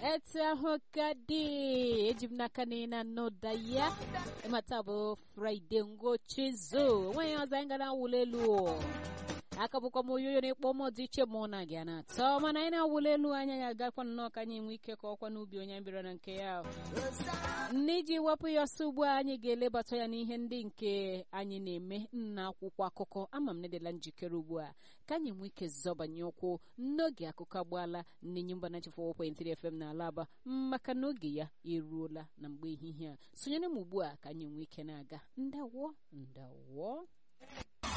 etu ahụ ka dị eji m n'aka na ị na-anụda ya ịmata bụ fraịde ngochizu nwaanyị ọzọ anyị gara awụla elu aka bụkwa m oyoyo na-ekpọ m dị iche mụ na gị a na-atọ mana anyị na-awụla elu anya ya agakwa nnọọ ka anyị nwee ike ka ọkwa n'ubi onye anyị bịara na nke ya n'iji wepụ ya ọsọ ugbu a anyị ga-elebata ya n'ihe ndị nke anyị na-eme na akwụkwọ akụkọ ama m nedela njikere ugbu a ka anyị nwee ike zọbanye ụkwụ n'oge akụkọ agbaala n'enyi mba na chefọ 1.3 FM na alaba maka na oge ya eruola na mgbe ehihie a sonyere m ugbu a ka anyị nwee ike na-aga ndawo ndawo